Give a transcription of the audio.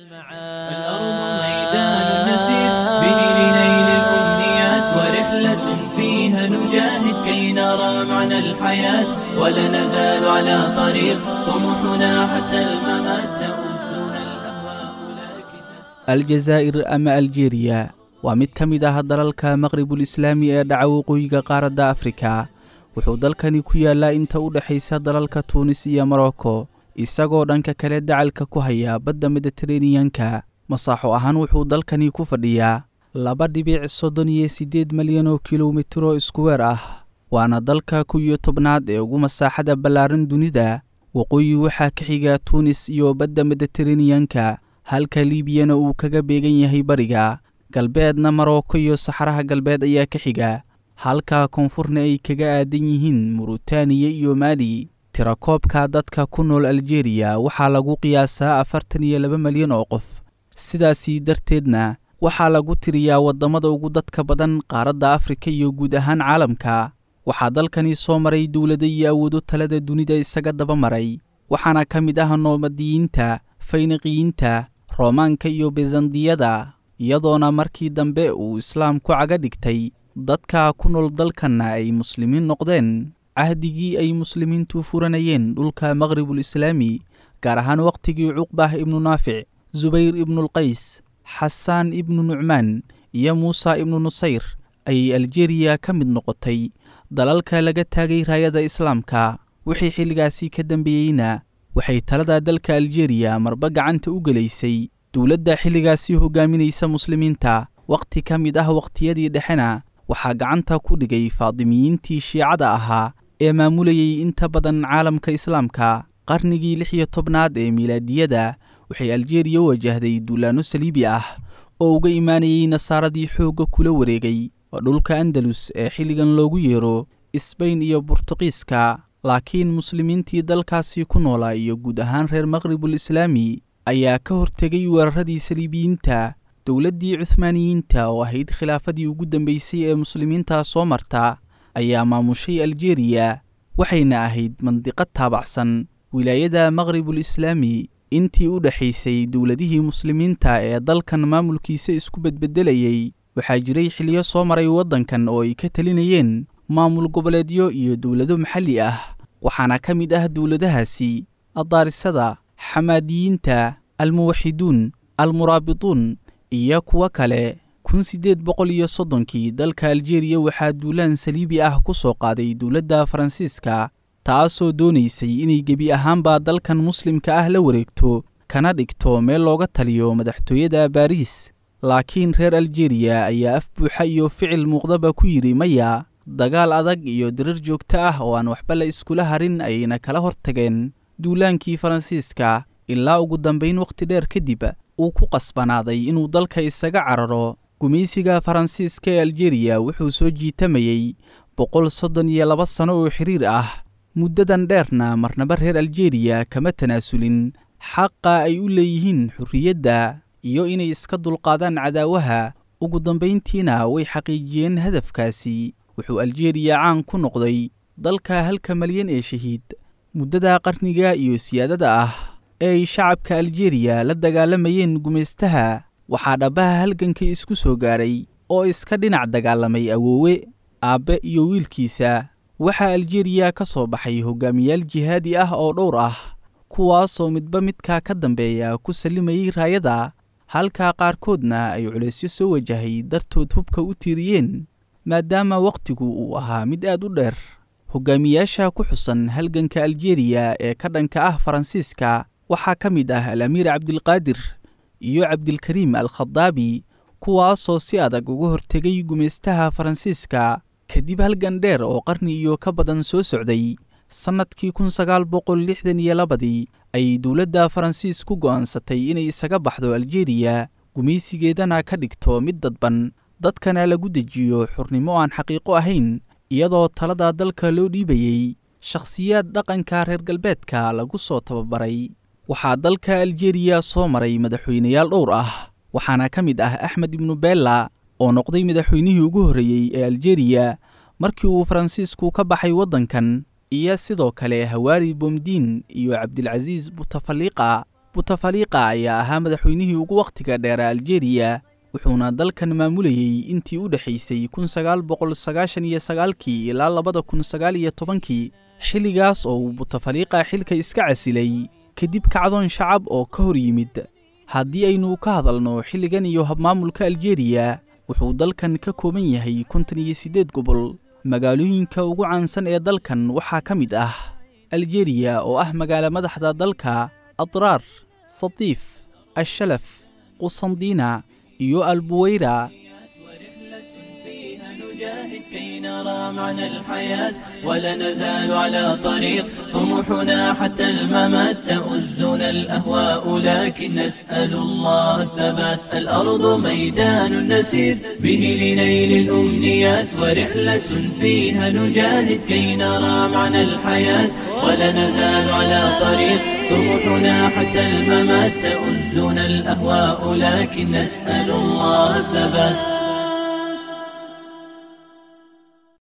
الأرض ميدان نسير به لنيل الأمنيات ورحلة فيها نجاهد كي نرى معنى الحياة ولا نزال على طريق طموحنا حتى الممات تؤذنا الأهواء لكن aljazaa'ir ama aljeeriya waa mid ka mid ah dalalka maqribul islaami ee dhaca waqooyiga qaaradda afrika wuxuu dalkani ku yaallaa inta u dhexaysa dalalka tuunis iyo morocco isagoo dhanka kale dacalka ku haya badda mediteraneyanka masaaxo ahaan wuxuu dalkani ku fadhiyaa laba dhibic soddon iyo siddeed malyan oo kilomitiro iskuweer ah waana dalka kow iyo tobnaad ee ugu masaaxada ballaaran dunida waqooyi waxaa ka xiga tuunis iyo badda mediteraneyanka halka liibiyana uu kaga beegan yahay bariga galbeedna marocco iyo saxaraha galbeed ayaa ka xiga halka koonfurna ay kaga aadan yihiin murutaniya iyo maali tirakoobka dadka ku nool aljeeriya waxaa lagu qiyaasaa afartan iyo laba malyan oo qof sidaasii darteedna waxaa lagu tiriyaa waddamada ugu dadka badan qaaradda afrika iyo guud ahaan caalamka waxaa dalkani soo maray dowlado iyo awoodo talada dunida isaga daba maray waxaana ka mid ah noomadiyiinta fayniqiyiinta roomaanka iyo besandiyada iyadoona markii dambe uu islaamku caga dhigtay dadka ku nool dalkanna ay muslimiin noqdeen cahdigii ay muslimiintu furanayeen dhulka maqribul islaami gaar ahaan wakhtigii cuqbah ibnu naafic subayr ibnulqays xasaan ibnu nucmaan iyo muusa ibnu nusayr ayay aljeriya ka mid noqotay dalalka laga taagay raayada islaamka wixii xilligaasi ka dambeeyeyna waxay talada dalka aljeriya marba gacanta u gelaysay dowladda xilligaasi hogaaminaysa muslimiinta wakhti ka mid ah wakhtiyadii dhexena waxaa gacanta ku dhigay faadimiyiintii shiicada ahaa ee maamulayay inta badan caalamka islaamka qarnigii lix iyo tobnaad ee miilaadiyada waxay aljeriya wajahday duulaanno saliibi ah oo uga imaanayay nasaaradii xoogga kula wareegay oo dhulka andalus ee xilligan loogu yeero isbayn iyo burtuqiiska laakiin muslimiintii dalkaasi ku noolaa iyo guud ahaan reer maqribul islaami ayaa ka hortegay weeraradii saliibiyiinta dowladdii cuhmaaniyiinta oo ahayd khilaafadii ugu dambeysay ee muslimiinta soo marta ayaa maamushay aljeriya waxayna ahayd mandiqad taabacsan wilaayada maqribul islaami intii u dhexaysay dowladihii muslimiinta ee dalkan maamulkiisa isku bedbedelayay waxaa jiray xiliyo soo maray waddankan oo ay ka talinayeen maamul goboleedyo iyo dowlado maxalli ah waxaana ka mid ah dowladahaasi addaarisada xamaadiyiinta almuwaxiduun almuraabituun iyo kuwo kale kun siddeed boqol iyo soddonkii dalka aljeriya waxaa duulaan saliibi ah ku soo qaaday dowladda faransiiska taasoo doonaysay inay gebi ahaanba dalkan muslimka ah la wareegto kana dhigto meel looga taliyo madaxtooyada baariis laakiin reer aljeriya ayaa af buuxa iyo ficil muuqdaba ku yidhi maya dagaal adag iyo dirar joogto ah oo aan waxba la iskula harin ayayna kala hortageen duulaankii faransiiska ilaa ugu dambayn wakhti dheer kadib uu ku qasbanaaday inuu dalka isaga cararo gumaysiga faransiiska ee aljeriya wuxuu soo jiitamayey boqol soddon iyo laba sano oo xiriir ah muddadan dheerna marnaba reer aljeriya kama tanaasulin xaqa ay u leeyihiin xurriyadda iyo inay iska dulqaadaan cadaawaha ugu dambayntiina way xaqiijiyeen hadafkaasi wuxuu aljeriya caan ku noqday dalka halka malyan ee shahiid muddada qarniga iyo siyaadada ah ee ay shacabka aljeriya la dagaalamayeen gumaystaha waxaa dhabbaha halganka isku soo gaaray oo iska dhinac dagaalamay awoowe aabbe iyo wiilkiisa waxaa aljeriya ka soo baxay hogaamiyaal jihaadi ah oo dhowr ah kuwaasoo midba midka ka dambeeya ku sallimayey raayada halka qaarkoodna ay culaysyo soo wajahay dartood hubka u tiiriyeen maadaama wakhtigu uu ahaa mid aad u dheer hogaamiyaasha ku xusan halganka aljeriya ee ka dhanka ah faransiiska waxaa ka mid ah al-amiir cabdilqaadir iyo cabdilkariim al khadaabi kuwaasoo si adag uga hortegay gumaystaha faransiiska kadib halgan dheer oo qarni iyo ka badan soo socday sannadkii kun sagaal boqol lixdan iyo labadii ayay dowladda faransiis ku go'aansatay inay isaga baxdo aljeriya gumaysigeedana ka dhigto mid dadban dadkana lagu dejiyo xurnimo aan xaqiiqo ahayn iyadoo talada dalka loo dhiibayey shakhsiyaad dhaqanka reer galbeedka lagu soo tababaray waxaa dalka aljeriya soo maray madaxweyneyaal dhowr ah waxaana ka mid ah axmed ibnu bella oo noqday madaxweynihii ugu horreeyey ee aljeriya markii uu faransiisku ka baxay waddankan iyo sidoo kale hawaari bomdiin iyo cabdilcasiis butafaliqa butafaliqa ayaa ahaa madaxweynihii ugu wakhtiga dheera aljeeriya wuxuuna dalkan maamulayey intii u dhexaysay kun sagaal boqol sagaashan iyo sagaalkii ilaa labada kun sagaal iyo tobankii xilligaas oo uu butafaliqa xilka iska casilay kadib kacdoon shacab oo ka hor yimid haddii aynu ka hadalno xilligan iyo habmaamulka aljeeriya wuxuu dalkan ka kooban yahay kontan iyo siddeed gobol magaalooyinka ugu caansan ee dalkan waxaa ka mid ah aljeeriya oo ah magaalo madaxda dalka adraar satiif ashalaf qusandiina iyo albuweyra كي نرى معنى الحياة ولا نزال على طريق طموحنا حتى الممات تؤزنا الأهواء لكن نسأل الله الثبات الأرض ميدان نسير به لنيل الأمنيات ورحلة فيها نجاهد كي نرى معنى الحياة ولا نزال على طريق طموحنا حتى الممات تؤزنا الأهواء لكن نسأل الله الثبات